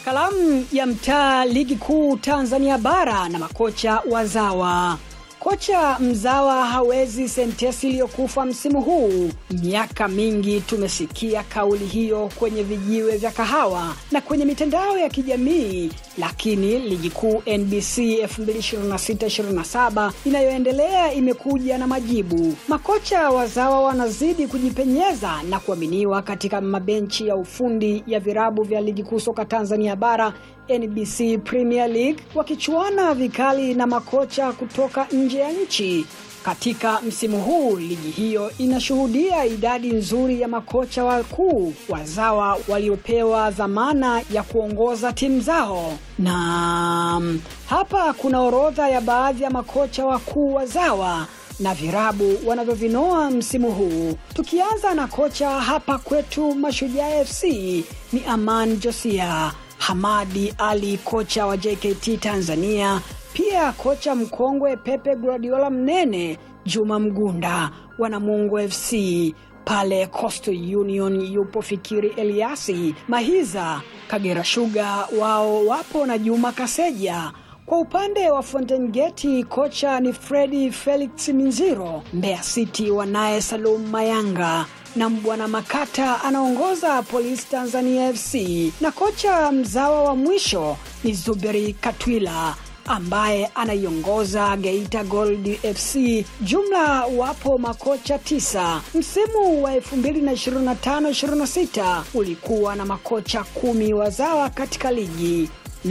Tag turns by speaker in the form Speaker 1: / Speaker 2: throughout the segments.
Speaker 1: Kalamu ya mtaa ligi kuu Tanzania bara na makocha wazawa. Kocha mzawa hawezi sentesi iliyokufa msimu huu. Miaka mingi tumesikia kauli hiyo kwenye vijiwe vya kahawa na kwenye mitandao ya kijamii, lakini ligi kuu NBC 2026-27 inayoendelea imekuja na majibu. Makocha wazawa wanazidi kujipenyeza na kuaminiwa katika mabenchi ya ufundi ya virabu vya ligi kuu soka Tanzania bara NBC Premier League wakichuana vikali na makocha kutoka nje ya nchi. Katika msimu huu ligi hiyo inashuhudia idadi nzuri ya makocha wakuu wazawa waliopewa dhamana ya kuongoza timu zao, na hapa kuna orodha ya baadhi ya makocha wakuu wazawa na virabu wanavyovinoa msimu huu. Tukianza na kocha hapa kwetu Mashujaa FC ni Aman Josia. Hamadi Ali kocha wa JKT Tanzania, pia kocha mkongwe Pepe Guardiola Mnene, Juma Mgunda wa Namungo FC pale Coastal Union yupo Fikiri Eliasi Mahiza, Kagera Sugar wao wapo na Juma Kaseja. Kwa upande wa Fountain Gate kocha ni Fredi Felix Minziro, Mbeya City wanaye Salum Mayanga na Mbwana Makata anaongoza Polisi Tanzania FC, na kocha mzawa wa mwisho ni Zuberi Katwila ambaye anaiongoza Geita Gold FC. Jumla wapo makocha tisa. Msimu wa 2025-26 ulikuwa na makocha kumi wazawa katika ligi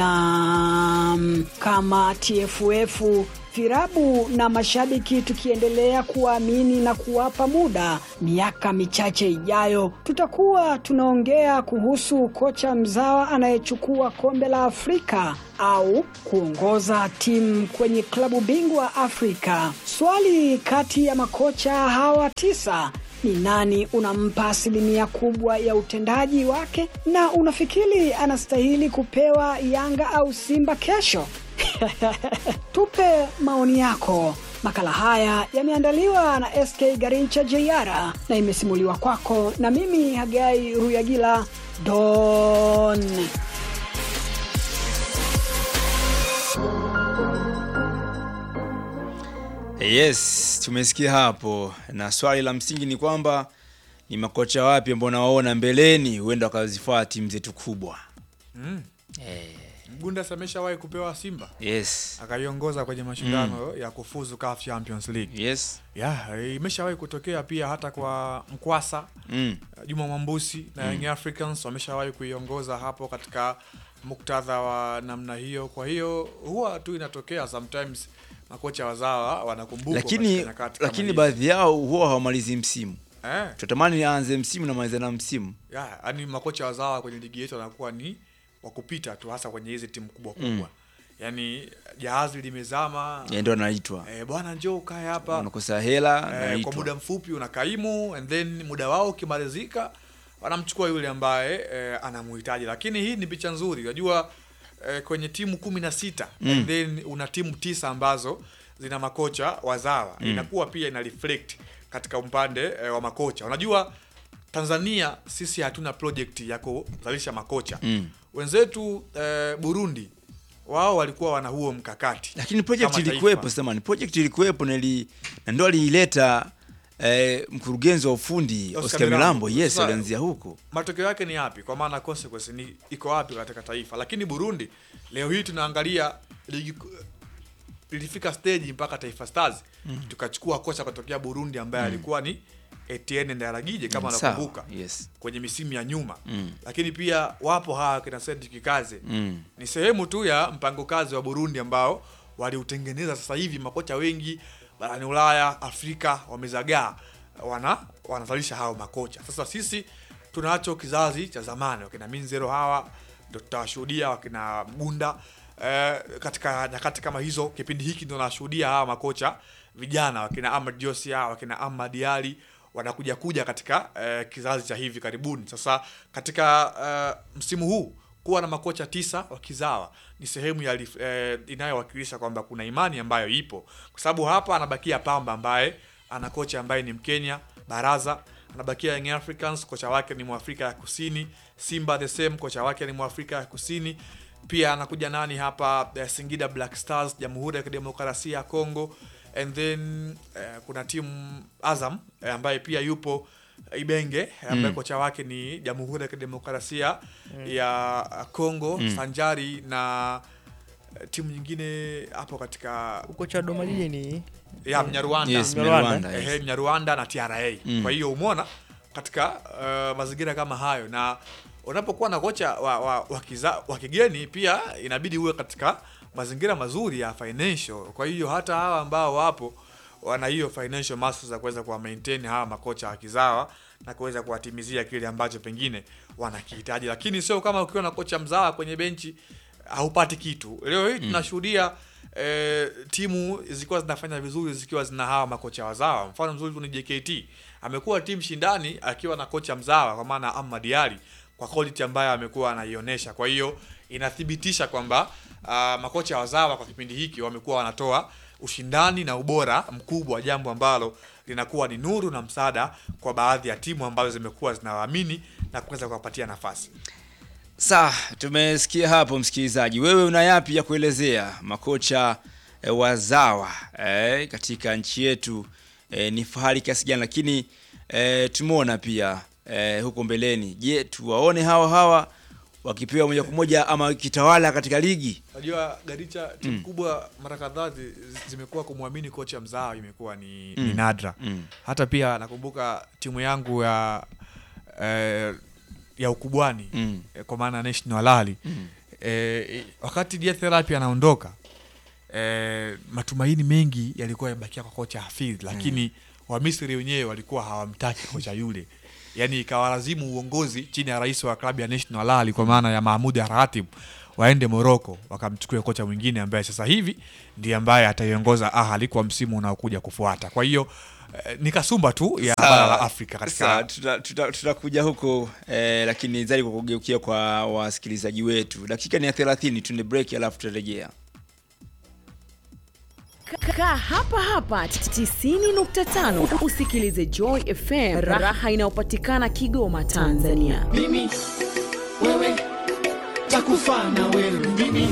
Speaker 1: na kama TFF virabu na mashabiki tukiendelea kuwaamini na kuwapa muda, miaka michache ijayo tutakuwa tunaongea kuhusu kocha mzawa anayechukua kombe la Afrika au kuongoza timu kwenye klabu bingwa Afrika. Swali kati ya makocha hawa tisa ni nani unampa asilimia kubwa ya utendaji wake na unafikiri anastahili kupewa Yanga au Simba kesho? Tupe maoni yako. Makala haya yameandaliwa na SK Garincha JR na imesimuliwa kwako na mimi Hagai Ruyagila Don.
Speaker 2: Yes, tumesikia hapo, na swali la msingi ni kwamba ni makocha wapi ambao nawaona mbeleni huenda wakazifaa timu zetu kubwa.
Speaker 3: Mm.
Speaker 2: Eh,
Speaker 3: Mgunda ameshawahi kupewa Simba
Speaker 2: yes,
Speaker 3: akaiongoza kwenye mashindano ya kufuzu CAF Champions League.
Speaker 2: yes,
Speaker 3: Yeah, imeshawahi kutokea pia hata kwa Mkwasa
Speaker 2: mm.
Speaker 3: Juma Mwambusi na Young Africans wameshawahi kuiongoza hapo katika muktadha wa namna hiyo. Kwa hiyo huwa tu inatokea sometimes makocha wazawa wanakumbukwa
Speaker 2: Lakini
Speaker 3: katika nyakati kama
Speaker 2: lakini
Speaker 3: hizi.
Speaker 2: baadhi yao huwa hawamalizi msimu.
Speaker 3: eh,
Speaker 2: Tunatamani aanze msimu na maliza na msimu.
Speaker 3: yeah, yani makocha wazawa kwenye ligi yetu wanakuwa ni wa kupita tu, hasa kwenye hizi timu kubwa kubwa yani jahazi limezama
Speaker 2: Yeye ndo anaitwa,
Speaker 3: eh, bwana njoo ukae hapa
Speaker 2: wanakosa hela,
Speaker 3: eh, kwa
Speaker 2: anaitwa.
Speaker 3: muda mfupi unakaimu and then muda wao ukimalizika wanamchukua yule ambaye eh, anamuhitaji lakini hii ni picha nzuri unajua eh, kwenye timu kumi na sita and then una timu tisa ambazo zina makocha wazawa inakuwa pia ina reflect katika upande eh, wa makocha unajua tanzania sisi hatuna project ya kuzalisha makocha
Speaker 2: Mm.
Speaker 3: wenzetu eh, burundi wao walikuwa wana huo mkakati
Speaker 2: Lakini project
Speaker 3: kama taifa.
Speaker 2: ilikuwepo, sema ni project ilikuwepo na ili na ndo aliileta eh, mkurugenzi wa ufundi
Speaker 3: Oscar
Speaker 2: Oscar
Speaker 3: Milambo.
Speaker 2: Milambo. Yes,
Speaker 3: Sasa-
Speaker 2: alianzia huko.
Speaker 3: matokeo yake ni yapi kwa maana consequence ni iko wapi katika taifa lakini burundi leo hii tunaangalia ligi ku- ilifika stage mpaka taifa stars tukachukua kocha kutokea burundi ambaye alikuwa ni Etienne Ndaragije kama
Speaker 2: Sawa,
Speaker 3: unakumbuka
Speaker 2: yes.
Speaker 3: kwenye misimu ya nyuma
Speaker 2: Mm.
Speaker 3: lakini pia wapo hawa kina Cedric Kaze
Speaker 2: Mm.
Speaker 3: ni sehemu tu ya mpango kazi wa Burundi ambao waliutengeneza. Sasa hivi makocha wengi barani Ulaya, Afrika wamezagaa, wana wanazalisha hao makocha. Sasa sisi tunacho kizazi cha zamani, wakina Minzero hawa ndio tutawashuhudia, wakina Mgunda eh, katika nyakati kama hizo. Kipindi hiki ndio nashuhudia hawa makocha vijana, wakina Ahmad Josia, wakina Ahmad Ali wanakuja kuja katika eh, kizazi cha hivi karibuni. Sasa katika eh, msimu huu kuwa na makocha tisa wa kizawa ni sehemu ya lif- eh, inayowakilisha kwamba kuna imani ambayo ipo, kwa sababu hapa anabakia Pamba ambaye ana kocha ambaye ni Mkenya Baraza anabakia Young Africans, kocha wake ni Mwafrika ya Kusini. Simba the same, kocha wake ni Mwafrika ya Kusini. Pia anakuja nani hapa eh, Singida Black Stars, Jamhuri ya Kidemokrasia ya Kongo and then eh, kuna timu Azam eh, ambaye pia yupo Ibenge ambaye kocha wake ni Jamhuri ya Kidemokrasia ya Kongo sanjari na eh, timu nyingine hapo katika
Speaker 4: Kocha wa Dodoma Jiji ni
Speaker 3: ya Mnyarwanda
Speaker 2: Yes,
Speaker 4: Mnyarwanda.
Speaker 2: Mnyarwanda, yes.
Speaker 3: Ehe, Mnyarwanda na TRA. Kwa hiyo umeona katika uh, mazingira kama hayo, na unapokuwa na kocha wa, wa, wa, kiza, wa kigeni pia inabidi uwe katika mazingira mazuri ya financial. Kwa hiyo hata hawa ambao wapo wana hiyo financial muscle za kuweza kuwa maintain hawa makocha wa kizawa na kuweza kuwatimizia kile ambacho pengine wanakihitaji, lakini sio kama ukiwa na kocha mzawa kwenye benchi haupati kitu. Leo hii tunashuhudia eh, timu zikiwa zinafanya vizuri zikiwa zina hawa makocha wazawa. Mfano mzuri tu ni JKT, amekuwa timu shindani akiwa na kocha mzawa kwa maana Ahmad Ali kwa quality ambayo amekuwa anaionyesha. Kwa hiyo inathibitisha kwamba ah, makocha wazawa kwa kipindi hiki wamekuwa wanatoa ushindani na ubora mkubwa, jambo ambalo linakuwa ni nuru na msaada kwa baadhi ya timu ambazo zimekuwa zinawaamini na kuweza kuwapatia nafasi.
Speaker 2: Sawa, tumesikia hapo msikilizaji. Wewe una yapi ya kuelezea makocha e, wazawa e, katika nchi yetu e, ni fahari kiasi gani, lakini e, tumeona pia e, huko mbeleni. Je, tuwaone hawa hawa wakipewa moja kwa moja ama kitawala katika ligi?
Speaker 3: Unajua Garicha, timu kubwa mara kadhaa zi- zi- zimekuwa kumwamini kocha mzao imekuwa ni, ni nadra.
Speaker 2: Mm.
Speaker 3: Hata pia nakumbuka timu yangu ya eh, ya ukubwani
Speaker 2: Mm.
Speaker 3: eh, kwa maana National Al eh, wakati Dia Therapy anaondoka eh, matumaini mengi yalikuwa yamebakia kwa kocha Hafidh, lakini Wamisri wenyewe walikuwa hawamtaki kocha yule, yaani ikawalazimu uongozi chini ya rais wa klabu ya National Al kwa maana ya Mahmud Ratib waende Morocco wakamchukua kocha mwingine ambaye sasa hivi ndiye ambaye ataiongoza Ahly kwa msimu unaokuja kufuata. Kwa hiyo eh, ni kasumba tu ya
Speaker 2: Sawa.
Speaker 3: bara la Afrika katika
Speaker 2: Sawa, tuta- tuta- tutakuja huko eh, lakini zaidi kwa kugeukia kwa wasikilizaji wetu. Dakika ni ya 30, tuende break alafu tutarejea.
Speaker 5: Kaa hapa hapa 90.5 usikilize Joy FM, raha inayopatikana Kigoma, Tanzania.
Speaker 6: mimi wewe takufa na wewe mimi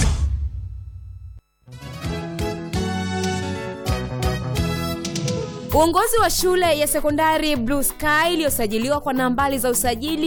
Speaker 7: Uongozi wa shule ya sekondari Blue Sky iliyosajiliwa kwa nambari za usajili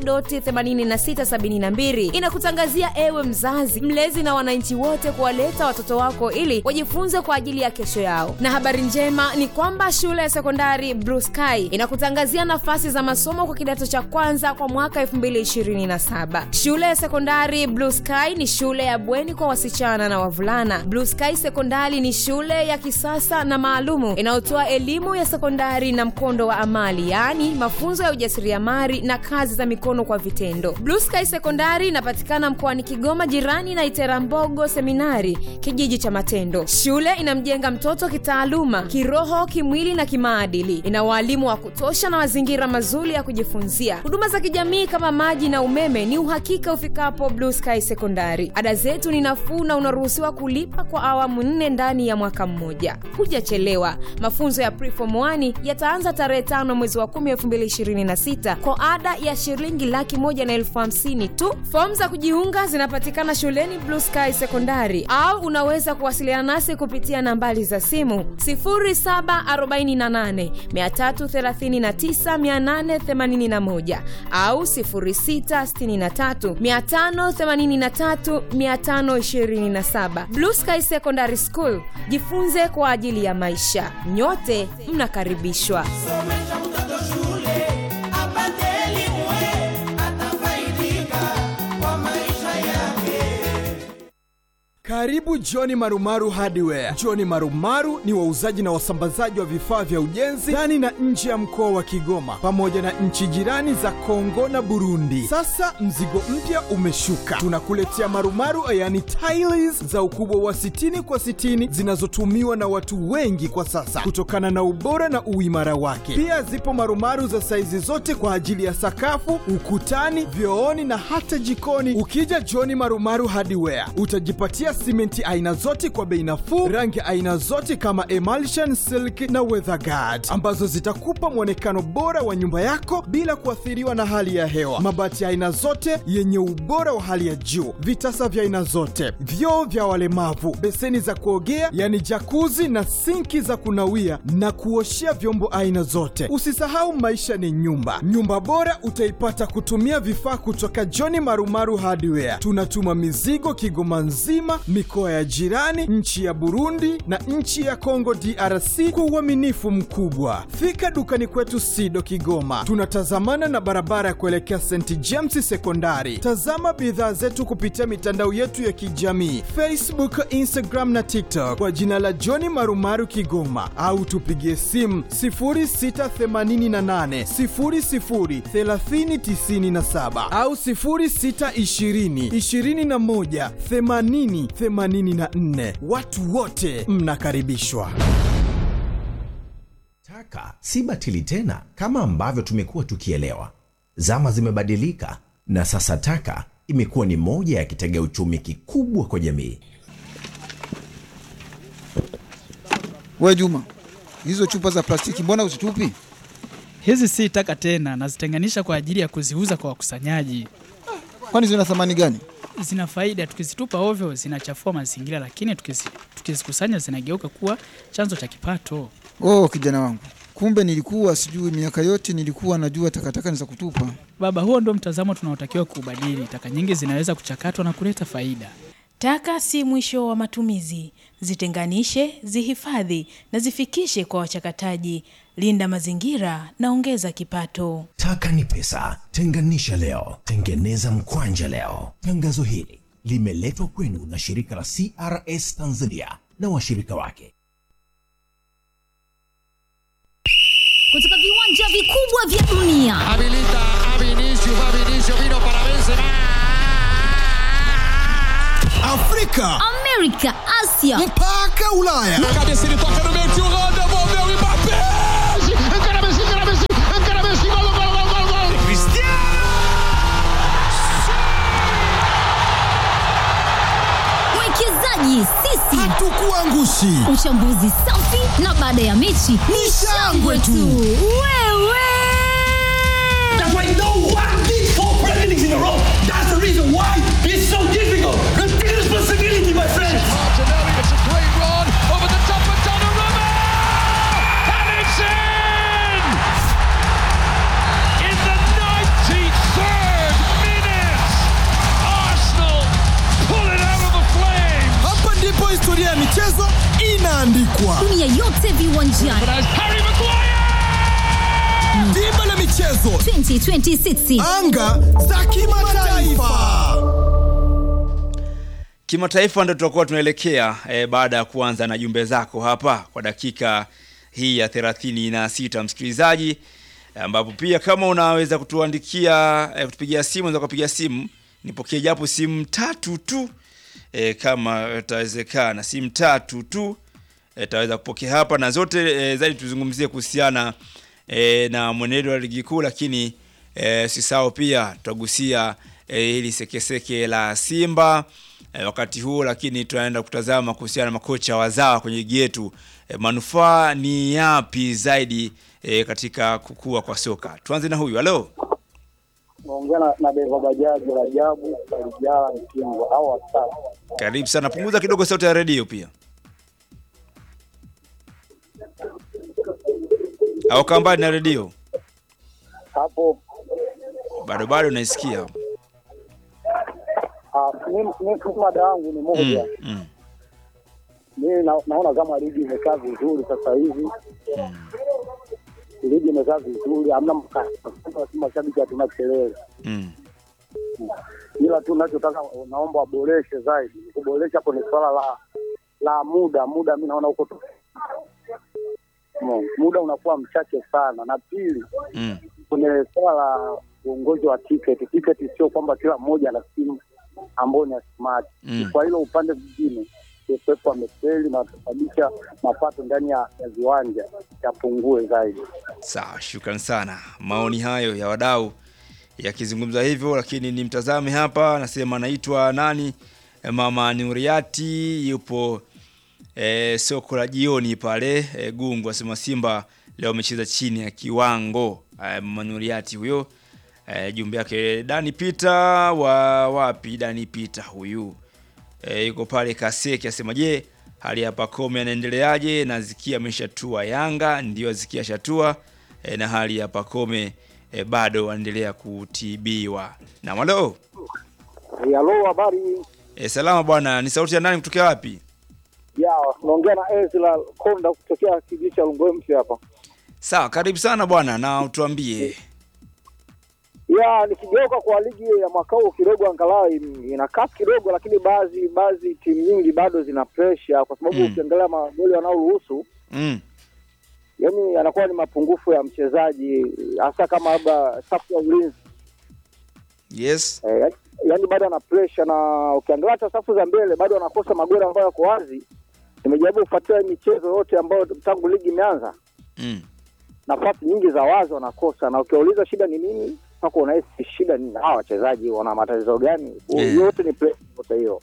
Speaker 7: AC.8672 inakutangazia ewe mzazi, mlezi na wananchi wote kuwaleta watoto wako ili wajifunze kwa ajili ya kesho yao. Na habari njema ni kwamba shule ya sekondari Blue Sky inakutangazia nafasi za masomo kwa kidato cha kwanza kwa mwaka 2027. Shule ya sekondari Blue Sky ni shule ya bweni kwa wasichana na wavulana. Blue Sky Sekondari ni shule ya kisasa na maalumu inayotoa elimu ya sekondari na mkondo wa amali, yaani mafunzo ya ujasiriamali na kazi za mikono kwa vitendo. Blue Sky Sekondari inapatikana mkoani Kigoma, jirani na Iterambogo Seminari, kijiji cha Matendo. Shule inamjenga mtoto kitaaluma, kiroho, kimwili na kimaadili. Ina waalimu wa kutosha na mazingira mazuri ya kujifunzia. Huduma za kijamii kama maji na umeme ni uhakika ufikapo Blue Sky Sekondari. Ada zetu ni nafuu na unaruhusiwa kulipa kwa awamu nne ndani ya mwaka mmoja. Hujachelewa. Mafunzo ya Preform 1 yataanza tarehe tano mwezi wa 10 2026 kwa ada ya shilingi laki moja na elfu hamsini tu. Fomu za kujiunga zinapatikana shuleni Blue Sky Sekondari au unaweza kuwasiliana nasi kupitia nambari za simu 0748 339 881 au 0663 583 527. Blue Sky Secondary School, jifunze kwa ajili ya maisha. Nyote mnakaribishwa.
Speaker 6: somesha mtoto shule apate elimu we atafaidika kwa maisha yake
Speaker 8: Karibu Johni Marumaru Hardware. Johni Marumaru ni wauzaji na wasambazaji wa vifaa vya ujenzi ndani na nje ya mkoa wa Kigoma pamoja na nchi jirani za Kongo na Burundi. Sasa mzigo mpya umeshuka, tunakuletea marumaru yani tiles za ukubwa wa 60 kwa 60 zinazotumiwa na watu wengi kwa sasa kutokana na ubora na uimara wake. Pia zipo marumaru za saizi zote kwa ajili ya sakafu, ukutani, vyooni na hata jikoni. Ukija Johni Marumaru Hardware utajipatia simenti aina zote kwa bei nafuu, rangi aina zote kama emulsion, silk na weatherguard ambazo zitakupa mwonekano bora wa nyumba yako bila kuathiriwa na hali ya hewa. Mabati ya aina zote yenye ubora wa hali ya juu, vitasa vya aina zote, vyoo vya walemavu, beseni za kuogea yani jakuzi na sinki za kunawia na kuoshea vyombo aina zote. Usisahau maisha ni nyumba. Nyumba bora utaipata kutumia vifaa kutoka John Marumaru Hardware. Tunatuma mizigo Kigoma nzima, mikoa ya jirani, nchi ya Burundi na nchi ya Kongo DRC kwa uaminifu mkubwa. Fika dukani kwetu Sido Kigoma, tunatazamana na barabara ya kuelekea St James Sekondari. Tazama bidhaa zetu kupitia mitandao yetu ya kijamii Facebook, Instagram na TikTok kwa jina la John Marumaru Kigoma, au tupigie simu 0688 00 3097 au 0620 21 80 84. Watu wote mnakaribishwa.
Speaker 4: Taka si batili tena kama ambavyo tumekuwa tukielewa. Zama zimebadilika na sasa taka imekuwa ni moja ya kitega uchumi kikubwa kwa jamii.
Speaker 9: We Juma, hizo chupa za plastiki mbona uzitupi?
Speaker 10: Hizi si taka tena, nazitenganisha kwa ajili ya kuziuza kwa wakusanyaji.
Speaker 9: Kwani zina thamani gani?
Speaker 10: Zina faida, tukizitupa ovyo zinachafua mazingira, lakini tukizi- tukizikusanya zinageuka kuwa chanzo cha kipato.
Speaker 9: Oh, kijana wangu, kumbe nilikuwa sijui. Miaka yote nilikuwa najua takataka ni za kutupa.
Speaker 10: Baba, huo ndio mtazamo tunaotakiwa kuubadili. Taka nyingi zinaweza kuchakatwa na kuleta faida.
Speaker 11: Taka si mwisho wa matumizi. Zitenganishe, zihifadhi na zifikishe kwa wachakataji. Linda mazingira na ongeza kipato.
Speaker 4: Taka ni pesa. Tenganisha leo, tengeneza mkwanja leo. Tangazo hili limeletwa kwenu na shirika la CRS Tanzania na washirika wake.
Speaker 12: kutoka viwanja vikubwa vya dunia
Speaker 6: Habilita a Vinicius, va Vinicius, vino para Benzema.
Speaker 8: Afrika,
Speaker 12: amerika asia
Speaker 8: mpaka Ulaya.
Speaker 6: Na cabeça ele toca no meio, tio Holanda, devolveu o Mbappé. Encara Messi, encara Messi, encara Messi, gol, gol, gol, gol, gol.
Speaker 12: mwekezaji sisi
Speaker 8: Hatukuangushi.
Speaker 12: uchambuzi safi na baada ya mechi ni shangwe tu wewe
Speaker 6: That's why no one did four presidents in a row. That's the reason why it's so difficult. Take responsibility, my friends. Martinelli, it's a great run over the top of Donnarumma. And it's in! In the 93rd minute, Arsenal pull it out of the flames.
Speaker 8: Hapa ndipo historia ya michezo inaandikwa.
Speaker 12: dunia yote viwanjani
Speaker 6: But as Harry Maguire!
Speaker 8: Dimba la michezo,
Speaker 12: 2026
Speaker 8: anga za kimataifa.
Speaker 2: kimataifa ndo tutakuwa tunaelekea eh, baada ya kuanza na jumbe zako hapa kwa dakika hii ya thelathini na sita msikilizaji ambapo pia kama unaweza kutuandikia eh, kutupigia simu unaweza kupiga simu nipokee japo simu tatu tu eh, kama itawezekana simu tatu tu eh, taweza kupokea hapa na zote eh, zaidi tuzungumzie kuhusiana eh, na mwenendo wa ligi kuu lakini eh, sisao pia tutagusia eh, hili sekeseke la Simba eh, wakati huo, lakini tunaenda kutazama kuhusiana na makocha wazawa kwenye ligi yetu eh, manufaa ni yapi zaidi eh, katika kukua kwa soka. Tuanze na huyu. Halo,
Speaker 13: naongea na- na dereva bajaji Rajabu Kalijala Mkingwa au watatu.
Speaker 2: karibu sana. Punguza kidogo sauti ya redio pia, au kaa mbali na redio.
Speaker 13: hapo.
Speaker 2: Bado bado naisikia.
Speaker 13: ah, mimi- mimi mada yangu ni moja.
Speaker 2: Mm, mm,
Speaker 13: Mimi na, naona kama ligi imekaa vizuri sasa hivi, ligi imekaa vizuri, hamna mkasa, si mashabiki hatuna kelele,
Speaker 2: mm.
Speaker 13: ila tu nachotaka naomba waboreshe zaidi. Kuboresha hapo ni swala la la muda. Muda mi naona huko tu no, muda unakuwa mchache sana, na pili
Speaker 2: Mm.
Speaker 13: kwenye swala la uongozi wa tiketi, tiketi sio kwamba kila mmoja ana simu ambayo ni ya smart.
Speaker 2: Mm.
Speaker 13: Kwa hilo upande mwingine TFF wamefeli na kusababisha mapato ndani ya, ya viwanja yapungue zaidi.
Speaker 2: Sawa, shukran sana. Maoni hayo ya wadau yakizungumza hivyo, lakini ni mtazame hapa, anasema anaitwa nani eh, mama Nuriati yupo eh, soko la jioni pale eh, Gungu asema Simba leo amecheza chini ya kiwango eh, mama Nuriati huyo eh, jumbe yake Dani Peter wa wapi Dani Peter huyu eh, yuko pale Kaseki asema je hali ya Pacome anaendeleaje na Zikia ameshatua Yanga ndio Zikia shatua eh, na hali ya Pacome eh, bado wanaendelea kutibiwa na malo
Speaker 14: Halo, habari
Speaker 2: eh, salama bwana ni sauti ya nani kutokea wapi
Speaker 14: ya naongea na Ezra Konda kutokea kijiji cha Lungwemsi hapa.
Speaker 2: sawa karibu sana bwana na utuambie
Speaker 14: Ya nikigeuka kwa ligi ya mwaka huu kidogo, angalau im- ina kasi kidogo, lakini baadhi baadhi timu nyingi bado zina pressure, kwa sababu
Speaker 2: Mm.
Speaker 14: ukiangalia magoli wanaoruhusu
Speaker 2: mm.
Speaker 14: yani yanakuwa ni mapungufu ya mchezaji, hasa kama labda safu ya ulinzi
Speaker 2: yes
Speaker 14: eh, yani- yani bado ana pressure, na ukiangalia hata safu za mbele bado wanakosa magoli ambayo yako wazi. Nimejaribu kufuatilia michezo yote ambayo tangu ligi imeanza
Speaker 2: mm.
Speaker 14: nafasi nyingi za wazi wanakosa, na ukiwauliza shida ni nini, mpaka unahisi shida ni hawa wachezaji wana matatizo gani?
Speaker 2: Yeah.
Speaker 14: Yote ni pressure, yote hiyo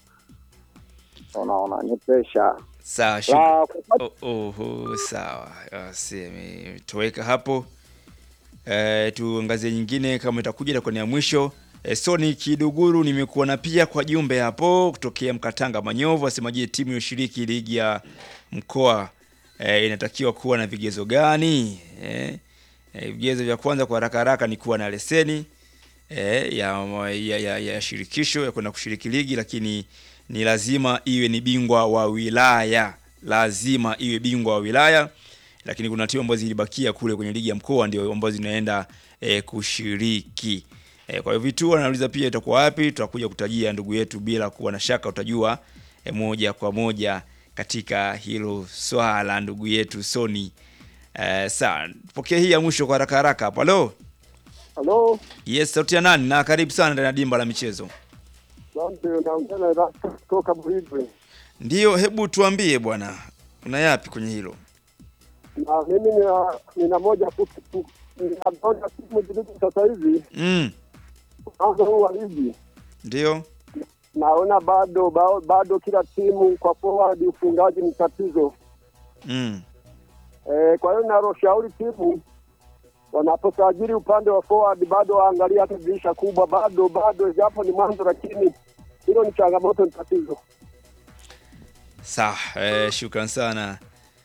Speaker 14: unaona ni pressure.
Speaker 2: sawa
Speaker 14: La,
Speaker 2: shukran. Oh, oh, sawa Basi, ametoweka hapo eh, tuangazie nyingine kama itakuja itakuwa ni ya mwisho eh, Soni Kiduguru nimekuona pia kwa jumbe hapo kutokea Mkatanga Manyovu asema je timu yoshiriki ligi ya mkoa eh, inatakiwa kuwa na vigezo gani eh, eh, vigezo vya kwanza kwa haraka haraka ni kuwa na leseni eh, ya, ya, ya, ya shirikisho ya kwenda kushiriki ligi, lakini ni lazima iwe ni bingwa wa wilaya, lazima iwe bingwa wa wilaya. Lakini kuna timu ambazo zilibakia kule kwenye ligi ya mkoa ndio ambazo zinaenda eh, kushiriki. Eh, kwa hiyo vituo anauliza pia itakuwa wapi, tutakuja kutajia ndugu yetu, bila kuwa na shaka utajua eh, moja kwa moja katika hilo swala ndugu yetu Soni. Eh, sawa, pokea hii ya mwisho kwa haraka haraka hapo. Halo.
Speaker 14: Halo,
Speaker 2: Yes, sauti ya nani? Na karibu sana ndani ya dimba la michezo.
Speaker 14: asante. Naongea na Rasta kutoka Buhigwe,
Speaker 2: Ndiyo, hebu tuambie bwana, una yapi kwenye hilo?
Speaker 14: na mimi nina, nina moja tu tu- nina moja timu jiligi sasa hivi
Speaker 2: Mm,
Speaker 14: mwanzo huu wa ligi
Speaker 2: ndio.
Speaker 14: naona bado bado, bado kila timu kwa forward ufungaji ni tatizo.
Speaker 2: Mm.
Speaker 14: E, kwa hiyo naloshauri timu wanaposajili upande wa forward bado waangalie hata dirisha kubwa, bado bado, japo ni mwanzo, lakini hilo ni changamoto, ni tatizo.
Speaker 2: Sawa, eh, shukran sana.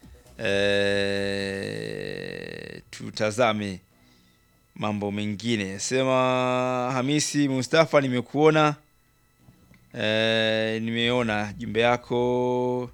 Speaker 2: Eh, tutazame mambo mengine. Sema Hamisi Mustafa, nimekuona eh, nimeona jumbe yako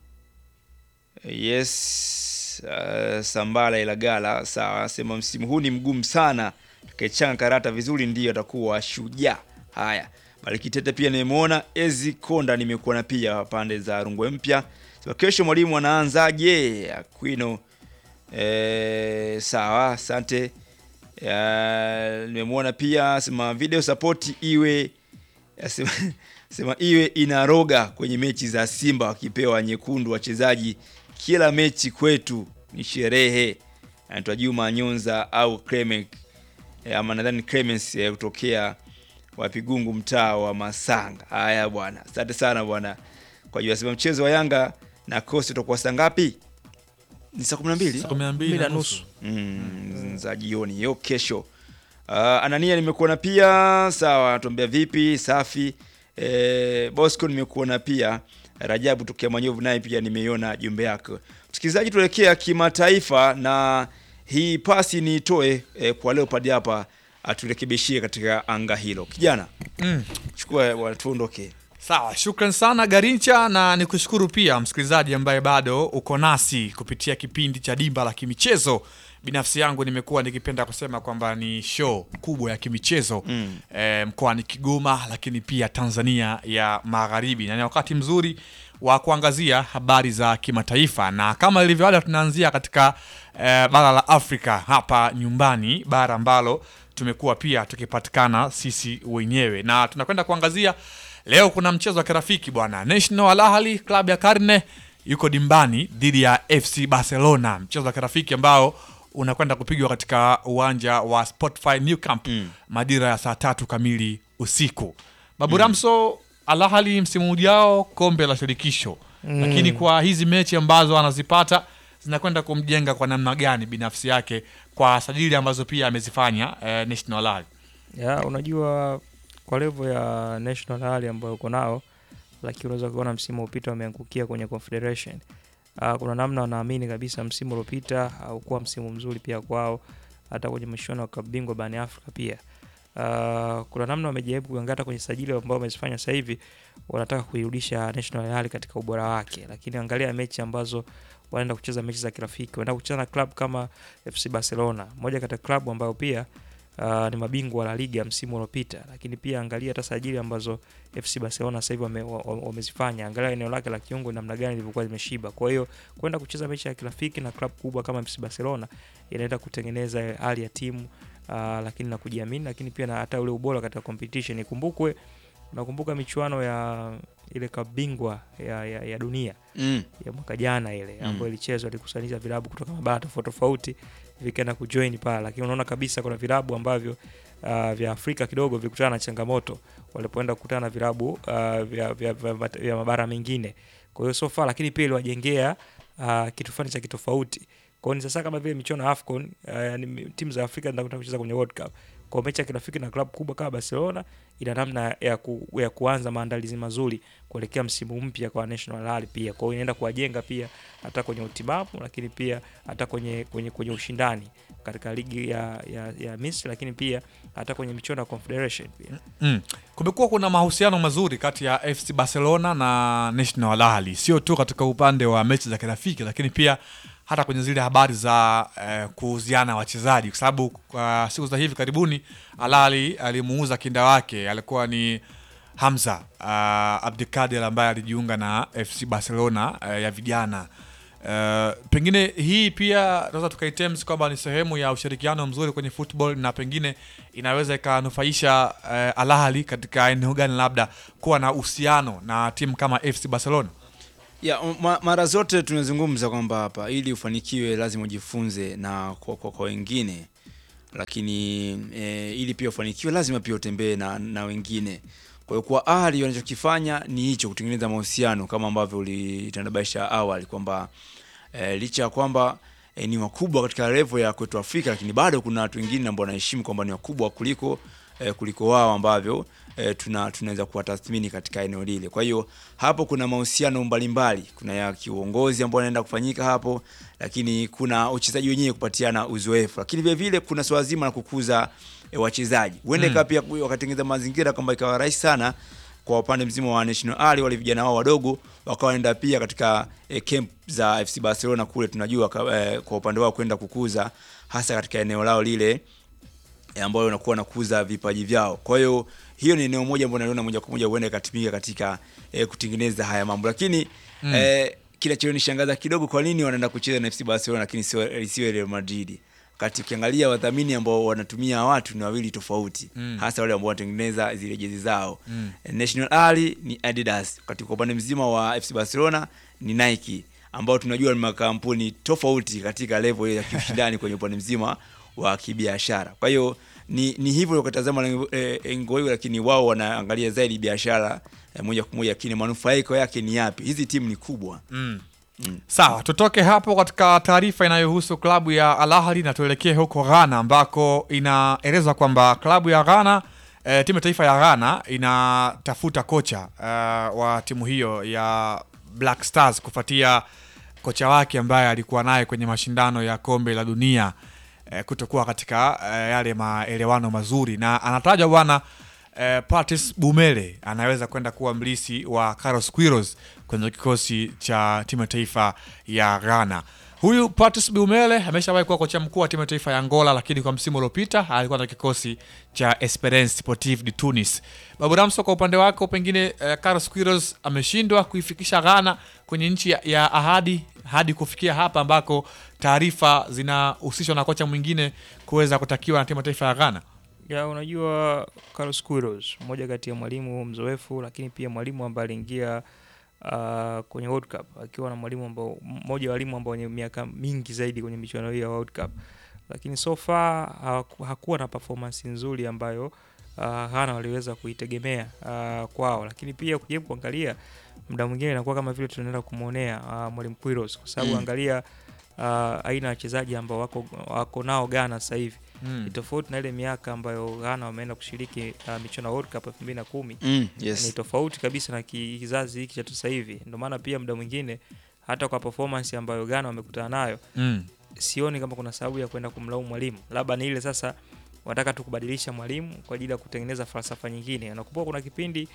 Speaker 2: yes. Uh, Sambala Ilagala, sawa. Sema msimu huu ni mgumu sana, tukaichanga karata vizuri ndiyo atakuwa shujaa. Haya, Bariki Tete pia nimemwona. Ezi Konda nimekuona pia pande za Rungwe Mpya. Sema kesho mwalimu anaanzaje? Aquino eh, sawa, asante. Eh, nimemwona pia sema video support iwe sema, sema iwe inaroga kwenye mechi za Simba wakipewa nyekundu wachezaji kila mechi kwetu ni sherehe. Anaitwa Juma Nyonza au Clement eh, ama nadhani Clemens eh, kutokea Wapigungu mtaa wa Masanga. Haya bwana, asante sana bwana kwa jua. Sema mchezo wa Yanga na Coast utakuwa saa ngapi? Ni saa 12
Speaker 3: Saa 12 na nusu.
Speaker 2: mm, za jioni hiyo kesho. Uh, Anania nimekuona pia, sawa, tuambia vipi? Safi. E, Bosco nimekuona pia. Rajabu tokea Manyovu naye pia nimeiona jumbe yako. Msikilizaji, tuelekea kimataifa na hii pasi niitoe e, kwa Leopard hapa aturekebishie katika anga hilo. Kijana,
Speaker 3: Mm.
Speaker 2: chukua watuondoke.
Speaker 3: Sawa, shukran sana Garincha, na nikushukuru pia msikilizaji ambaye bado uko nasi kupitia kipindi cha Dimba la Kimichezo. Binafsi yangu nimekuwa nikipenda kusema kwamba ni show kubwa ya kimichezo
Speaker 2: Mm.
Speaker 3: eh, mkoani Kigoma, lakini pia Tanzania ya Magharibi, na ni wakati mzuri wa kuangazia habari za kimataifa, na kama ilivyo ada, tunaanzia katika eh, bara la Afrika hapa nyumbani, bara ambalo tumekuwa pia tukipatikana sisi wenyewe, na tunakwenda kuangazia leo. Kuna mchezo wa kirafiki bwana, National Al Ahly klabu ya Karne yuko dimbani dhidi ya FC Barcelona, mchezo wa kirafiki ambao unakwenda kupigwa katika uwanja wa Spotify New Camp majira ya saa tatu kamili usiku. Babu
Speaker 2: Mm.
Speaker 3: Ramso, Al Ahly msimu ujao kombe la shirikisho
Speaker 15: Mm.
Speaker 3: lakini kwa hizi mechi ambazo anazipata zinakwenda kumjenga kwa namna gani binafsi yake kwa sajili ambazo pia amezifanya eh, National Al Ahly.
Speaker 15: ya unajua kwa level ya national hali ambayo uko nao lakini unaweza kuona msimu upita wameangukia kwenye confederation uh, kuna namna wanaamini kabisa msimu uliopita haukuwa msimu mzuri pia kwao hata kwenye mashindano ya klabu bingwa barani afrika pia uh, kuna namna wamejaribu kuangata kwenye sajili ambao wamezifanya sasa hivi wanataka kuirudisha national hali katika ubora wake lakini angalia mechi ambazo wanaenda kucheza mechi za kirafiki wanaenda kucheza na club kama fc barcelona moja kati ya klabu ambayo pia uh, ni mabingwa wa La Liga msimu uliopita, lakini pia angalia hata sajili ambazo FC Barcelona sasa hivi wame- wa- wa- wamezifanya, angalia eneo lake la kiungo namna gani lilivyokuwa limeshiba. Kwa hiyo kwenda kucheza mechi ya kirafiki na klabu kubwa kama FC Barcelona inaenda kutengeneza hali ya timu uh, lakini na kujiamini, lakini pia na hata ule ubora katika competition. Ikumbukwe, nakumbuka michuano ya ile klabu bingwa ya, ya, ya dunia
Speaker 2: Mm.
Speaker 15: ya mwaka jana ile
Speaker 2: Mm.
Speaker 15: ambayo ilichezwa ilikusanyisha vilabu kutoka mabara tofauti tofauti vikaenda kujoin pale, lakini unaona kabisa kuna vilabu ambavyo uh, vya Afrika kidogo vilikutana na changamoto walipoenda kukutana na vilabu uh, vya, vya, vya, vya mabara mengine. Kwa hiyo so far, lakini pia iliwajengea uh, kitu fulani cha kitofauti. Kwa hiyo ni sasa kama vile michuano ya AFCON uh, yani timu za Afrika zinakwenda kucheza kwenye World Cup. Kwa mechi ya kirafiki na klabu kubwa kama Barcelona ina namna ya, ku, ya kuanza maandalizi mazuri kuelekea msimu mpya kwa National Al Ahly pia. Kwa hiyo inaenda kuwajenga pia hata kwenye utimamu, lakini pia hata kwenye kwenye, kwenye ushindani katika ligi ya, ya, ya Misri, lakini pia hata kwenye michuano ya Confederation pia.
Speaker 3: Mm. Kumekuwa kuna mahusiano mazuri kati ya FC Barcelona na National Al Ahly, sio tu katika upande wa mechi za kirafiki, lakini pia hata kwenye zile habari za eh, kuuziana wachezaji, kwa sababu kwa siku za hivi karibuni Al Ahly alimuuza kinda wake alikuwa ni Hamza uh, Abdikadir ambaye alijiunga na FC Barcelona uh, ya vijana. Uh, pengine hii pia tunaweza tukaitems kwamba ni sehemu ya ushirikiano mzuri kwenye football na pengine inaweza ikanufaisha uh, Al Ahly katika eneo gani, labda kuwa na uhusiano na timu kama FC Barcelona.
Speaker 2: Ya, ma, mara zote tunazungumza kwamba hapa ili ufanikiwe lazima ujifunze na kwa, kwa, kwa wengine, lakini e, ili pia ufanikiwe lazima pia utembee na, na wengine. Kwa hiyo kwa Ahly wanachokifanya ni hicho, kutengeneza mahusiano kama ambavyo ulitanabaisha awali kwamba e, licha ya kwamba e, ni wakubwa katika level ya kwetu Afrika, lakini bado kuna watu wengine ambao wanaheshimu kwamba ni wakubwa kuliko e, kuliko wao ambavyo e, tuna tunaweza kuwatathmini katika eneo lile. Kwa hiyo hapo kuna mahusiano mbalimbali, kuna ya kiuongozi ambao yanaenda kufanyika hapo, lakini kuna uchezaji wenyewe kupatiana uzoefu, lakini vile vile kuna swala zima la kukuza e, wachezaji. Huenda
Speaker 3: Mm.
Speaker 2: ikawa pia wakatengeneza mazingira kwamba ikawa rahisi sana kwa upande mzima wa National Ahly, wale vijana wao wadogo wakawaenda pia katika e, camp za FC Barcelona kule, tunajua ka, e, kwa upande wao kwenda kukuza hasa katika eneo lao lile e, ambayo wanakuwa nakuza vipaji vyao. Kwa hiyo hiyo ni eneo moja ambalo naliona moja kwa moja huenda ikatumika katika e, kutengeneza haya mambo, lakini
Speaker 3: Mm.
Speaker 2: e, kinachonishangaza kidogo, kwa nini wanaenda kucheza na FC Barcelona lakini sio isiwe Real Madrid? Wakati ukiangalia wadhamini ambao wanatumia watu ni wawili tofauti
Speaker 3: Mm.
Speaker 2: hasa wale ambao wanatengeneza zile jezi zao
Speaker 3: Mm.
Speaker 2: National Ahly ni Adidas, wakati kwa upande mzima wa FC Barcelona ni Nike, ambao tunajua ni makampuni tofauti katika level ya kiushindani kwenye upande mzima wa kibiashara. Kwa hiyo ni, ni hivyo ukatazama eh, engo hiyo, lakini wao wanaangalia zaidi biashara eh, moja kwa moja, lakini manufaiko yake ni yapi? Hizi timu ni kubwa
Speaker 3: Mm.
Speaker 2: Mm.
Speaker 3: Sawa, tutoke hapo katika taarifa inayohusu klabu ya Al Ahly na tuelekee huko Ghana ambako inaelezwa kwamba klabu ya Ghana e, timu ya taifa ya Ghana inatafuta kocha e, wa timu hiyo ya Black Stars kufuatia kocha wake ambaye alikuwa naye kwenye mashindano ya kombe la dunia e, kutokuwa katika e, yale maelewano mazuri, na anatajwa bwana eh, Patrice Bumele anaweza kwenda kuwa mlisi wa Carlos Queiroz kwenye kikosi cha timu ya taifa ya Ghana. Huyu Patrice Bumele ameshawahi kuwa kocha mkuu wa timu ya taifa ya Angola, lakini kwa msimu uliopita alikuwa na kikosi cha Esperance Sportive de Tunis. Babu Ramso, kwa upande wako, pengine eh, Carlos Queiroz ameshindwa kuifikisha Ghana kwenye nchi ya, ya ahadi hadi kufikia hapa ambako taarifa zinahusishwa na kocha mwingine kuweza kutakiwa na timu ya taifa ya Ghana.
Speaker 15: Ya, unajua Carlos Queiroz mmoja kati ya mwalimu mzoefu, lakini pia mwalimu ambaye aliingia uh, kwenye World Cup akiwa na mwalimu ambao mmoja wa walimu ambao wenye miaka mingi zaidi kwenye michuano hii ya World Cup, lakini so far haku- hakuwa na performance nzuri ambayo uh, Ghana waliweza kuitegemea uh, kwao, lakini pia kujaribu kuangalia muda mwingine inakuwa kama vile tunaenda kumwonea uh, mwalimu Quiros kwa sababu
Speaker 3: Mm.
Speaker 15: angalia uh, aina ya wachezaji ambao wako, wako nao Ghana sasa hivi
Speaker 3: Mm.
Speaker 15: ni tofauti na ile miaka ambayo Ghana wameenda kushiriki uh, michuano ya World Cup 2010
Speaker 2: Mm, yes.
Speaker 15: ni tofauti kabisa na ki- kizazi hiki cha sasa hivi. Ndio maana pia muda mwingine hata kwa performance ambayo Ghana wamekutana nayo
Speaker 3: Mm.
Speaker 15: sioni kama kuna sababu ya kwenda kumlaumu mwalimu, labda ni ile sasa wanataka tu kubadilisha mwalimu kwa ajili ya kutengeneza falsafa nyingine. Nakumbuka kuna kipindi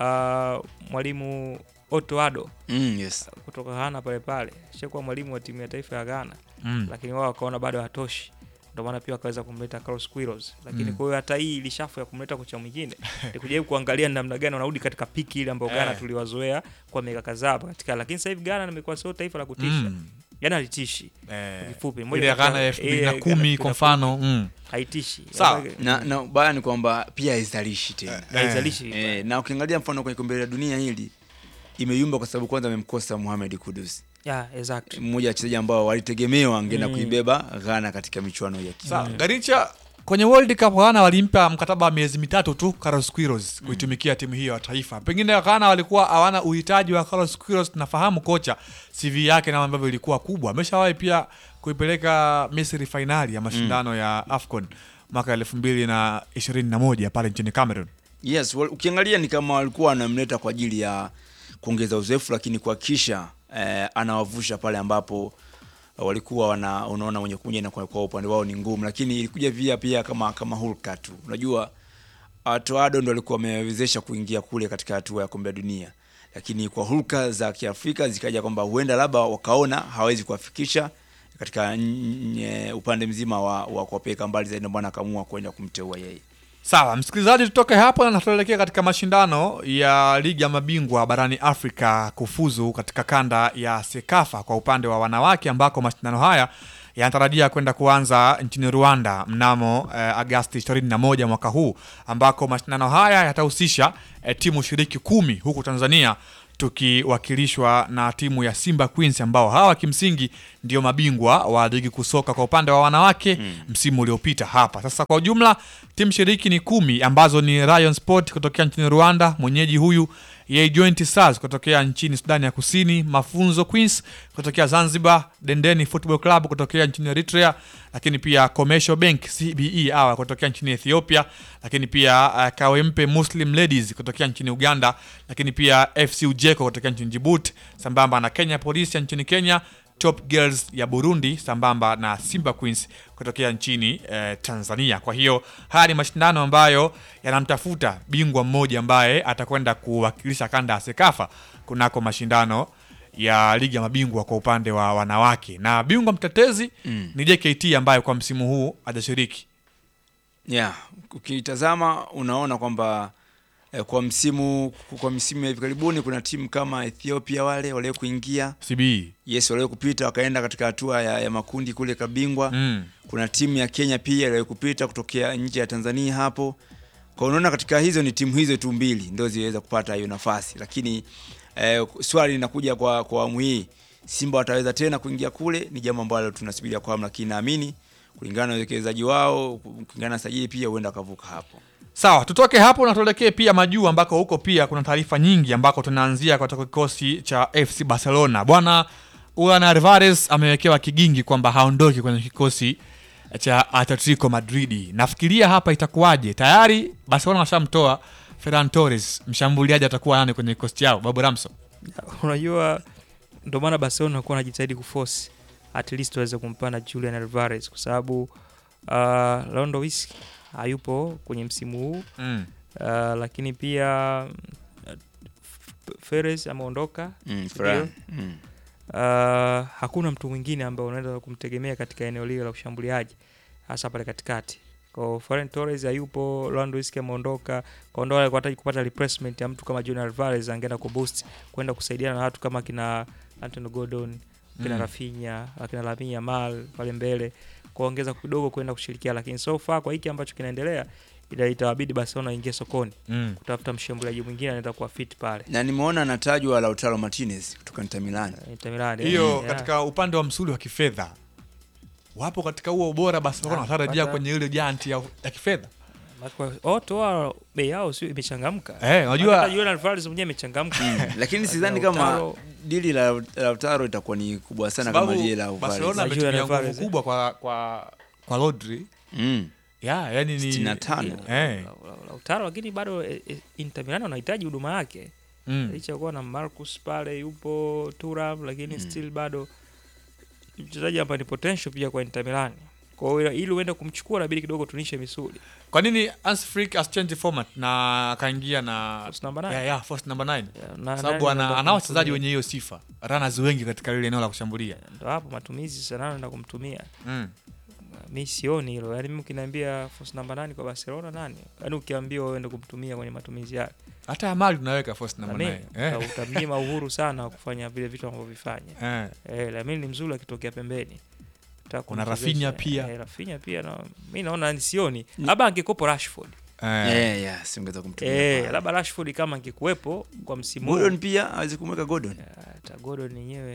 Speaker 15: uh, mwalimu Otto Addo
Speaker 2: Mm, yes.
Speaker 15: kutoka Ghana pale pale shakuwa mwalimu wa timu ya taifa ya Ghana
Speaker 3: Mm.
Speaker 15: lakini wao wakaona bado hatoshi, ndio maana pia wakaweza kumleta Carlos Queiroz. Lakini
Speaker 3: Mm.
Speaker 15: kwa hiyo hata hii ilishafu ya kumleta kocha mwingine ni kujaribu kuangalia ni namna gani wanarudi katika piki ile ambayo Ghana
Speaker 3: Eh.
Speaker 15: tuliwazoea kwa miaka kadhaa hapa katika, lakini sasa hivi Ghana limekuwa sio taifa la kutisha
Speaker 3: Mm.
Speaker 15: Ghana halitishi
Speaker 3: Eh,
Speaker 15: kwa kifupi.
Speaker 3: ile
Speaker 15: Moja
Speaker 3: ya
Speaker 15: kati ya-
Speaker 3: Ghana ya elfu mbili
Speaker 15: ile
Speaker 3: na
Speaker 15: ya
Speaker 3: kumi
Speaker 15: Ghana
Speaker 3: kwa mfano, mm.
Speaker 15: haitishi
Speaker 3: Sawa.
Speaker 2: na, na ubaya ni kwamba pia haizalishi tena
Speaker 15: Haizalishi.
Speaker 2: eh, na ukiangalia mfano kwenye kombe la dunia hili imeyumba kwa sababu kwanza amemkosa Mohamed Kudus
Speaker 15: Yeah, exactly.
Speaker 2: mmoja wa wachezaji ambao walitegemewa angeenda
Speaker 3: Mm.
Speaker 2: kuibeba Ghana katika michuano ya
Speaker 3: Sawa, Garicha kwenye World Cup Ghana walimpa mkataba wa miezi mitatu tu Carlos Queiroz kuitumikia timu hiyo ya taifa. Pengine Ghana walikuwa hawana uhitaji wa Carlos Queiroz. Tunafahamu kocha CV yake na ambavyo ilikuwa kubwa. Ameshawahi pia kuipeleka Misri fainali ya mashindano ya AFCON mwaka elfu mbili na ishirini na moja pale nchini Cameroon.
Speaker 2: Yes, wal- ukiangalia ni kama walikuwa wanamleta kwa ajili ya kuongeza uzoefu, lakini kuhakikisha eh, anawavusha pale ambapo eh, walikuwa wana, unaona mwenye kuja na kwa, kwa upande wao ni ngumu, lakini ilikuja pia pia kama kama hulka tu. Unajua uh, Toado ndo alikuwa amewezesha kuingia kule katika hatua ya kombe la dunia, lakini kwa hulka za Kiafrika zikaja kwamba huenda labda wakaona hawezi kuwafikisha katika n- n- upande mzima wa, wa kuwapeleka mbali zaidi, ndio maana akaamua kwenda kumteua yeye.
Speaker 3: Sawa, msikilizaji, tutoke hapo na tuelekea katika mashindano ya ligi ya mabingwa barani Afrika kufuzu katika kanda ya Sekafa kwa upande wa wanawake, ambako mashindano haya yanatarajia kwenda kuanza nchini Rwanda mnamo eh, Agasti 21 mwaka huu, ambako mashindano haya yatahusisha eh, timu shiriki kumi huku Tanzania tukiwakilishwa na timu ya Simba Queens ambao hawa kimsingi ndio mabingwa wa ligi kusoka kwa upande wa wanawake msimu uliopita hapa. Sasa kwa ujumla timu shiriki ni kumi ambazo ni Rayon Sport kutokea nchini Rwanda, mwenyeji huyu Yei Joint Stars kutokea nchini Sudani ya Kusini, Mafunzo Queens kutokea Zanzibar, Dendeni Football Club kutokea nchini Eritrea, lakini pia Commercial Bank CBE hawa kutokea nchini Ethiopia, lakini pia uh, Kawempe Muslim Ladies kutokea nchini Uganda, lakini pia FC Ujeko kutokea nchini Djibouti, sambamba na Kenya Police ya nchini Kenya, Top Girls ya Burundi sambamba na Simba Queens kutokea nchini eh, Tanzania. Kwa hiyo haya ni mashindano ambayo yanamtafuta bingwa mmoja ambaye atakwenda kuwakilisha kanda ya Sekafa kunako mashindano ya ligi ya mabingwa kwa upande wa wanawake, na bingwa mtetezi
Speaker 2: Mm.
Speaker 3: ni JKT ambayo kwa msimu huu hajashiriki.
Speaker 2: yeah, ukitazama unaona kwamba eh, kwa msimu kwa msimu ya hivi karibuni kuna timu kama Ethiopia wale walio kuingia
Speaker 3: CBE.
Speaker 2: yes walio kupita wakaenda katika hatua ya, ya makundi kule kabingwa
Speaker 3: Mm.
Speaker 2: kuna timu ya Kenya pia iliyo kupita kutokea nje ya Tanzania hapo kwa unaona katika hizo ni timu hizo tu mbili ndio ziweza kupata hiyo nafasi lakini eh, swali linakuja kwa kwa awamu hii Simba wataweza tena kuingia kule ni jambo ambalo tunasubiria kwa hamu lakini naamini kulingana na uwekezaji wao kulingana na sajili pia huenda akavuka hapo
Speaker 3: Sawa, tutoke hapo na tuelekee pia majuu ambako huko pia kuna taarifa nyingi ambako tunaanzia kutoka kikosi cha FC Barcelona. Bwana Julian Alvarez amewekewa kigingi kwamba haondoki kwenye kikosi cha Atletico Madrid. Nafikiria hapa itakuwaje? Tayari Barcelona washamtoa Ferran Torres, mshambuliaji atakuwa nani kwenye kikosi chao? Babu Ramso.
Speaker 15: unajua ndio maana Barcelona walikuwa wanajitahidi kuforce at least waweze kumpanda Julian Alvarez kwa sababu uh, Lewandowski hayupo kwenye msimu huu
Speaker 3: Mm.
Speaker 15: uh, lakini pia uh, Perez ameondoka
Speaker 2: Mm,
Speaker 15: ndio.
Speaker 2: Ferran. Mm.
Speaker 15: Uh, hakuna mtu mwingine ambaye unaweza kumtegemea katika eneo lile la ushambuliaji hasa pale katikati. Kwa Ferran Torres hayupo, Lewandowski ameondoka. Kwa ndio alikuwa anahitaji kupata replacement ya mtu kama Julian Alvarez angeenda kuboost kwenda kusaidiana na watu kama kina Antonio Gordon, kina
Speaker 3: Mm.
Speaker 15: Rafinha, kina Lamine Yamal pale mbele kuongeza kidogo kwenda kushirikia, lakini so far kwa hiki ambacho kinaendelea ila itawabidi Barcelona ingie sokoni
Speaker 3: Mm.
Speaker 15: kutafuta mshambuliaji mwingine anaweza kuwa fit pale.
Speaker 2: na nimeona anatajwa Lautaro Martinez kutoka Inter Milan
Speaker 15: Inter Milan,
Speaker 3: Hiyo
Speaker 15: yeah.
Speaker 3: katika upande wa msuli wa kifedha wapo katika huo ubora, Barcelona
Speaker 15: Ah,
Speaker 3: watarajia
Speaker 15: pata-
Speaker 3: kwenye ile janti ya, ya kifedha.
Speaker 15: Oto bei yao sio imechangamka.
Speaker 3: Eh, unajua-
Speaker 15: Hata Julian Alvarez mwenyewe amechangamka.
Speaker 2: lakini sidhani
Speaker 15: Lautaro-
Speaker 2: kama dili la Lautaro itakuwa ni kubwa sana kama
Speaker 3: Sababu
Speaker 2: lile la
Speaker 3: Barcelona
Speaker 2: Alvarez.
Speaker 3: ametumia nguvu kubwa kwa kwa kwa Rodri.
Speaker 2: Mm.
Speaker 3: Yeah, yani ni
Speaker 2: 65.
Speaker 3: Eh.
Speaker 15: Lautaro lakini bado eh, eh, Inter Milan wanahitaji huduma yake.
Speaker 3: Mm.
Speaker 15: Licha ya kuwa na Marcus pale yupo Thuram lakini still bado ni mchezaji ambaye ni potential pia kwa Inter Milan. Kwa hiyo ili uende kumchukua inabidi kidogo tunishe misuli.
Speaker 3: Kwa nini Hans Flick asichange format na akaingia na
Speaker 15: First number nine?
Speaker 3: Yeah, yeah, first number 9.
Speaker 15: na-
Speaker 3: Sababu
Speaker 15: nani
Speaker 3: ana
Speaker 15: anaenda
Speaker 3: ana wachezaji
Speaker 15: kumtumia?
Speaker 3: wenye hiyo sifa. Runners wengi katika lile eneo la kushambulia.
Speaker 15: Ndio hapo matumizi sana anaenda kumtumia.
Speaker 3: Mm.
Speaker 15: Mi sioni hilo. Yaani mimi ukiniambia force number nane kwa Barcelona nani? Yaani ukiambiwa uende kumtumia kwenye matumizi yake.
Speaker 3: Hata Yamal tunaweka first
Speaker 15: Na
Speaker 3: number
Speaker 15: mimi,
Speaker 3: 9. Eh.
Speaker 15: uta- utamnyima uhuru sana wa kufanya vile vitu anavyovifanya.
Speaker 3: Eh.
Speaker 15: Eh, Lamine ni mzuri akitokea pembeni. Nataka
Speaker 3: Kuna
Speaker 15: kumchezesha.
Speaker 3: Rafinha pia.
Speaker 15: Eh, Rafinha pia na mimi naona ni sioni. Labda angekopo Rashford.
Speaker 2: Yeah, yeah, singeweza kumtumia
Speaker 15: Eh,
Speaker 2: pale.
Speaker 15: labda Rashford kama angekuwepo kwa msimu huu.
Speaker 2: Gordon pia hawezi kumweka Gordon.
Speaker 15: Hata Gordon yenyewe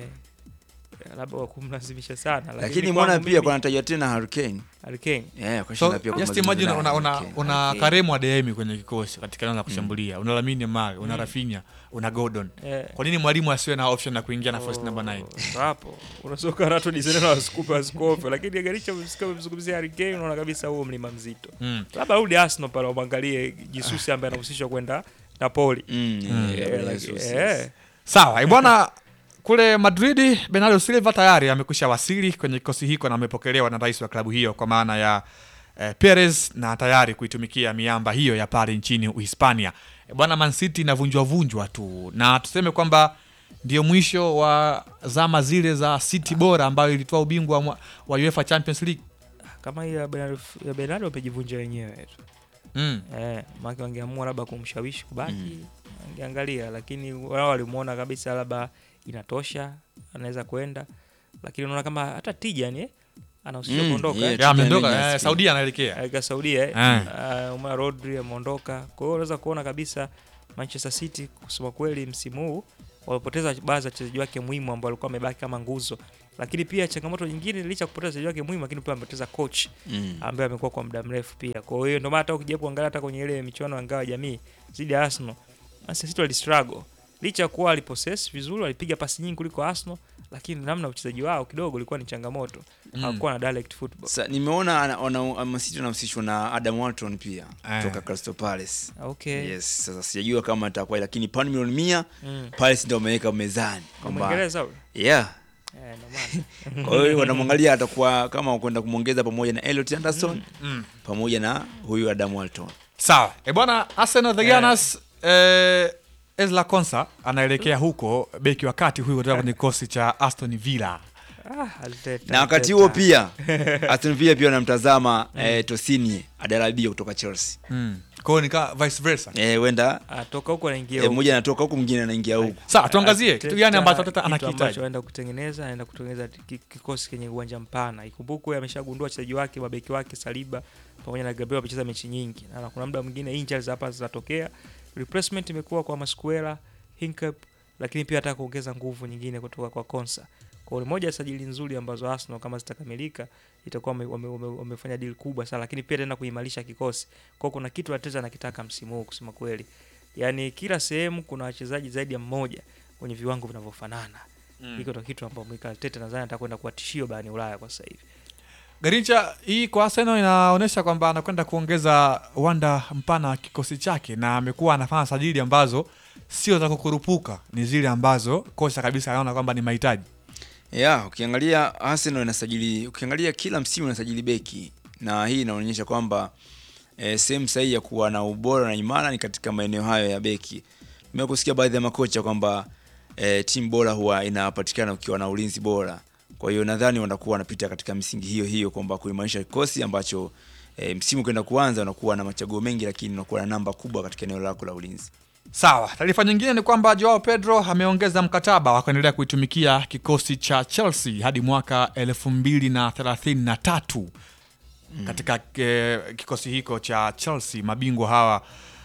Speaker 15: eh, labda wa kumlazimisha sana
Speaker 2: Lakini mbona pia kunatajwa tena Harry Kane.
Speaker 15: Harry Kane.
Speaker 2: Yeah, kwa
Speaker 3: So,
Speaker 2: shinda pia
Speaker 3: just
Speaker 2: kumalizana
Speaker 3: imagine
Speaker 2: naye
Speaker 3: una,
Speaker 2: Harry
Speaker 3: una,
Speaker 2: Kane.
Speaker 3: una
Speaker 15: Okay.
Speaker 3: Karemu Adeyemi kwenye kikosi katika eneo la kushambulia. Una Lamine Yamal, una Rafinha, una Gordon.
Speaker 15: Eh.
Speaker 3: Kwa nini mwalimu asiwe na option ya kuingia na first number 9?
Speaker 15: Ndo hapo unasoka rato disene na wasikupe wasikofe, lakini Garicha msikia mzungumzia Harry Kane, unaona kabisa huo mlima mzito.
Speaker 3: Mm.
Speaker 15: Labda rudi Arsenal pale wamwangalie Jisusi ambaye anahusishwa kwenda Napoli.
Speaker 2: Mm,
Speaker 3: Mm.
Speaker 2: yeah,
Speaker 15: Eh,
Speaker 2: yeah,
Speaker 15: like-
Speaker 2: Jesus,
Speaker 15: eh.
Speaker 2: yes.
Speaker 3: Sawa, eh, bwana kule Madrid Bernardo Silva tayari amekwisha wasili kwenye kikosi hiko na amepokelewa na rais wa klabu hiyo kwa maana ya eh, Perez na tayari kuitumikia miamba hiyo ya pale nchini Uhispania. Eh, bwana Man City inavunjwa vunjwa tu na tuseme kwamba ndio mwisho wa zama zile za City bora ambayo ilitoa ubingwa wa, wa UEFA Champions League.
Speaker 15: Kama hii ya Bernardo ya Bernardo wamejivunja wenyewe tu.
Speaker 3: Mm.
Speaker 15: Eh, maana wangeamua labda kumshawishi kubaki, angeangalia lakini wao walimuona kabisa labda inatosha, anaweza kwenda. Lakini unaona kama hata Tijan eh anahusishwa
Speaker 2: Mm,
Speaker 15: kuondoka.
Speaker 2: yeah,
Speaker 15: eh.
Speaker 3: Ya, ameondoka
Speaker 2: Tijan
Speaker 3: eh, Saudia anaelekea.
Speaker 15: Aika Saudia eh.
Speaker 3: Eh.
Speaker 15: Uh, Umar Rodri ameondoka. Kwa hiyo unaweza kuona kabisa Manchester City kusema kweli msimu huu wamepoteza baadhi ya wachezaji wake muhimu ambao walikuwa wamebaki kama nguzo. Lakini pia changamoto nyingine licha ya kupoteza wachezaji wake muhimu lakini pia wamepoteza coach
Speaker 2: Mm.
Speaker 15: ambaye amekuwa kwa muda mrefu pia. Kwa hiyo ndio maana hata ukija kuangalia hata kwenye ile michuano ya ngao ya jamii dhidi ya Arsenal, Manchester City wali struggle. Licha ya kuwa walipossess vizuri, walipiga pasi nyingi kuliko Arsenal, lakini namna uchezaji wao kidogo ilikuwa ni changamoto.
Speaker 2: Mm.
Speaker 15: Hawakuwa na direct football.
Speaker 2: Sa, nimeona ana- wana- Man City wanahusishwa na Adam Wharton pia
Speaker 3: Eh.
Speaker 2: kutoka Crystal Palace.
Speaker 15: Okay.
Speaker 2: Yes, sasa sijajua kama itakuwa lakini pauni milioni mia
Speaker 15: Mm.
Speaker 2: Palace ndio wameweka mezani
Speaker 15: Kwa
Speaker 2: kwamba
Speaker 15: Mwingereza huyo?
Speaker 2: yeah.
Speaker 15: Eh, ndio maana.
Speaker 2: Kwa hiyo wanamwangalia atakuwa kama kwenda kumwongeza pamoja na Elliot Anderson
Speaker 3: Mm.
Speaker 2: pamoja na huyu Adam Wharton.
Speaker 3: Sawa. E bwana Arsenal the Gunners eh, Ezra Konsa anaelekea huko beki wa kati huyu kutoka kwenye kikosi cha Aston Villa.
Speaker 15: Ah, Arteta,
Speaker 2: Na wakati
Speaker 15: Arteta.
Speaker 2: huo pia Aston Villa pia wanamtazama eh, Tosini Adarabio kutoka Chelsea.
Speaker 3: Mm. Kwa hiyo ni kama vice versa.
Speaker 2: Eh, wenda
Speaker 15: Atoka huko anaingia
Speaker 2: eh,
Speaker 15: huko.
Speaker 2: mmoja anatoka huku mwingine anaingia huku.
Speaker 3: Sawa, tuangazie kitu gani ambacho Arteta
Speaker 15: Kitu ambacho
Speaker 3: anakihitaji.
Speaker 15: anaenda kutengeneza, anaenda kutengeneza ki- kikosi kenye uwanja mpana. Ikumbukwe ameshagundua wachezaji wake, mabeki wake Saliba pamoja na Gabriel wamecheza mechi nyingi. Na kuna muda mwingine injuries hapa zinatokea. Replacement imekuwa kwa Masquera, Hinkap, lakini pia hata kuongeza nguvu nyingine kutoka kwa Konsa. Kwa hiyo ni moja ya sajili nzuri ambazo Arsenal kama zitakamilika itakuwa wame- wame- wame- wamefanya deal kubwa sana, lakini pia tena kuimarisha kikosi. Kwa hiyo kuna kitu Arteta anakitaka msimu huu kusema kweli. Yaani kila sehemu kuna wachezaji zaidi ya mmoja kwenye viwango vinavyofanana.
Speaker 3: Mm.
Speaker 15: Hiko ndo kitu ambacho Mikel Arteta nadhani atakwenda kuwa tishio barani Ulaya kwa sasa hivi.
Speaker 3: Garincha hii kwa Arsenal inaonyesha kwamba anakwenda kuongeza uwanda mpana wa kikosi chake na amekuwa anafanya sajili ambazo sio za kukurupuka, ni zile ambazo kocha kabisa anaona kwamba ni mahitaji.
Speaker 2: Yeah, ukiangalia Arsenal inasajili, ukiangalia kila msimu inasajili beki na hii inaonyesha kwamba eh, sehemu sahihi ya kuwa na ubora na imara ni katika maeneo hayo ya beki. Nimekusikia baadhi ya makocha kwamba eh, timu bora huwa inapatikana ukiwa na ulinzi bora. Kwa hiyo nadhani wanakuwa wanapita katika misingi hiyo hiyo kwamba kuimarisha kikosi ambacho eh, msimu kwenda kuanza unakuwa na machaguo mengi, lakini unakuwa na namba kubwa katika eneo lako la ulinzi.
Speaker 3: Sawa, taarifa nyingine ni kwamba Joao Pedro ameongeza mkataba wa kuendelea kuitumikia kikosi cha Chelsea hadi mwaka elfu mbili na thelathini na tatu katika eh, kikosi hiko cha Chelsea, mabingwa hawa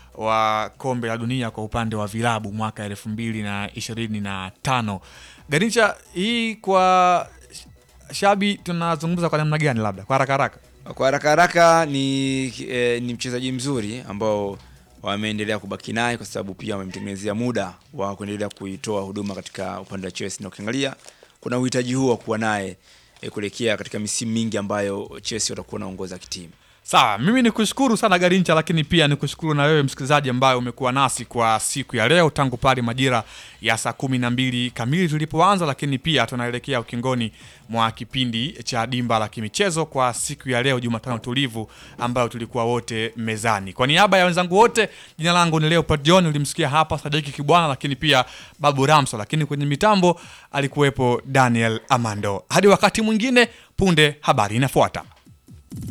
Speaker 3: wa kombe la dunia kwa upande wa vilabu mwaka elfu mbili na ishirini na tano. Ganicha, hii kwa Shabi tunazungumza kwa namna gani, labda kwa haraka haraka?
Speaker 2: Kwa haraka haraka ni, eh, ni mchezaji mzuri ambao wameendelea kubaki naye kwa sababu pia wamemtengenezea muda wa kuendelea kuitoa huduma katika upande wa Chelsea, na ukiangalia kuna uhitaji huo wa kuwa naye eh, kuelekea katika misimu mingi ambayo Chelsea watakuwa wanaongoza kitimu.
Speaker 3: Sawa, mimi ni kushukuru sana Garincha, lakini pia ni kushukuru na wewe msikilizaji ambaye umekuwa nasi kwa siku ya leo tangu pale majira ya saa kumi na mbili kamili tulipoanza, lakini pia tunaelekea ukingoni mwa kipindi cha dimba la kimichezo kwa siku ya leo Jumatano tulivu ambayo tulikuwa wote mezani. Kwa niaba ya wenzangu wote, jina langu ni Leopard John, ulimsikia hapa Sadiki Kibwana, lakini pia Babu Ramso, lakini kwenye mitambo alikuwepo Daniel Amando. Hadi wakati mwingine, punde habari inafuata.